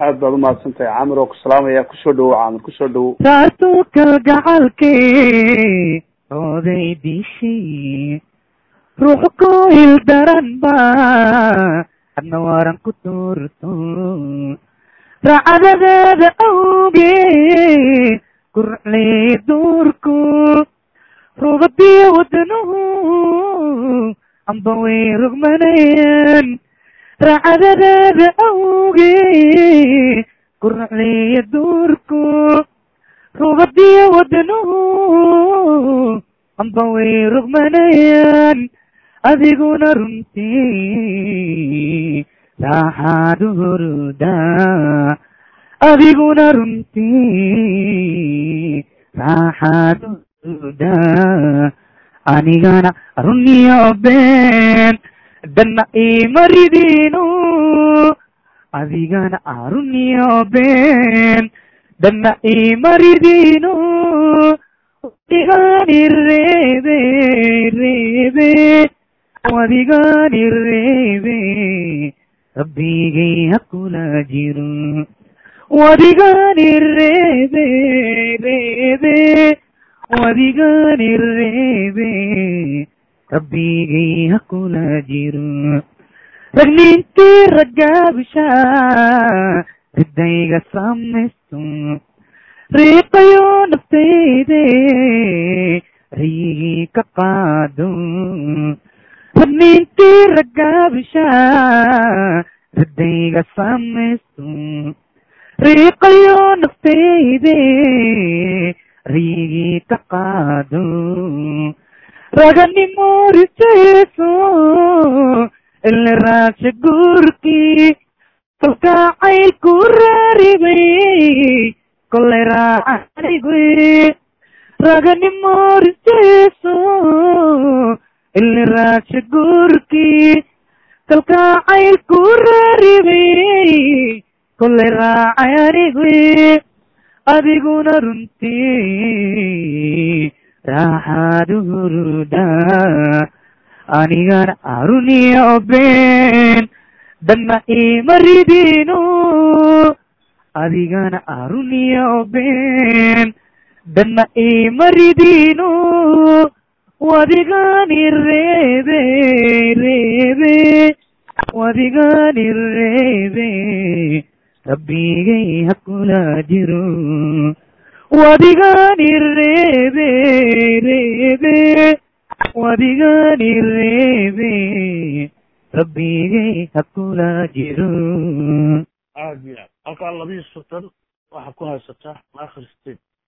aad baad umahadsan tahay caamir oo ku salaamaya kusoo dhawow caamir kusoo dhawow saasuu kalgacalkee oday dishay ruux ku hildaran ba adna waran ku tuurto racadadeeda awgee kurcley duurku rubadiyo wadanuhu amba way rogmanayaan racadadeeda awgee kurcleya duurku rubadiyo wadanuhu amba way rogmanayaan adiguna runtii raaxaadu hurudaa adiguna runtii raaxaadu hurudaa anigana runiyo been danna imaridiinu adigana runiyo been danna imaridiinu wadigani reebe reebe wadigani reebe rabbigay hakula jiro wadigani reebe reebe wadigani reebe rabbigay hakula jiro ragnintii ragaabisha ridayga samaysto riiqayo naftayde rayigii ka qaado ragnintii ragaabisha ridayga samaysto riiqayo naftayde rayigii ka qaado raganimo riseeso ile raasha guurkii kalkacayl ku raaribay kolay raacanigwe raganimo riseeso ile raasha guurkii kalkacayl ku raaribay kolay raacanigwe adiguna runtii raaxaadu hurudaa anigana aruniyo been danna imaridiinu adigana aruniyo been danna imaridiinu wadigani reebe reebe wadigani reebe rabbigay hakula jiro wadigani reebe reebe wadigani reebe rabbigay hakula jiro aad iyo aad halkaa labiyo soddon waxaa ku haysataa maakhir state